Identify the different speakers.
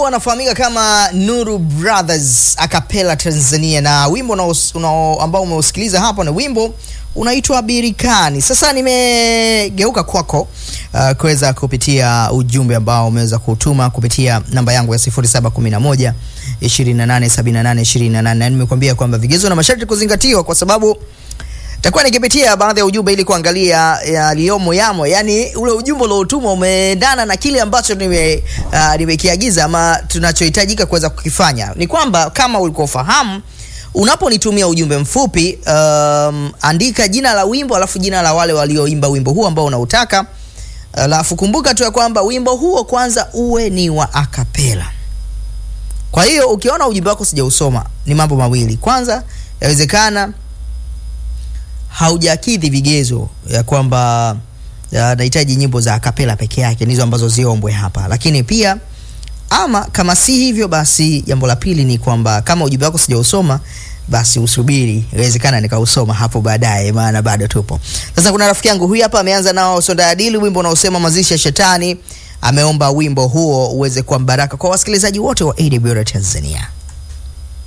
Speaker 1: wanafahamika kama Nuru Brothers Acapella Tanzania, na wimbo unaos- unao- ambao umeusikiliza hapo ni wimbo unaitwa Birikani. Sasa nimegeuka kwako uh, kuweza kupitia ujumbe ambao umeweza kutuma kupitia namba yangu ya 0711 2878 28 na nimekuambia kwamba vigezo na masharti kuzingatiwa kwa sababu takuwa nikipitia baadhi ya ujumbe ili kuangalia yaliyomo yamo, yani ule ujumbe uliotumwa umeendana na kile ambacho nime uh, nimekiagiza ama tunachohitajika kuweza kukifanya. Ni kwamba kama ulikuwa ufahamu, unaponitumia ujumbe mfupi um, andika jina la wimbo alafu jina la wale walioimba wimbo huo ambao unautaka, alafu kumbuka tu ya kwamba wimbo huo kwanza uwe ni wa akapela. Kwa hiyo ukiona ujumbe wako sijausoma, ni mambo mawili. Kwanza, yawezekana haujakidhi vigezo ya kwamba ya, nahitaji nyimbo za akapela peke yake ndizo ambazo ziombwe hapa, lakini pia ama kama si hivyo, basi jambo la pili ni kwamba kama ujumbe wako sijausoma basi usubiri, inawezekana nikausoma hapo baadaye, maana bado tupo. Sasa kuna rafiki yangu huyu hapa ameanza nao Sonda Adili, wimbo unaosema mazishi ya shetani. Ameomba wimbo huo uweze kuwa mbaraka kwa wasikilizaji wote wa AWR Tanzania.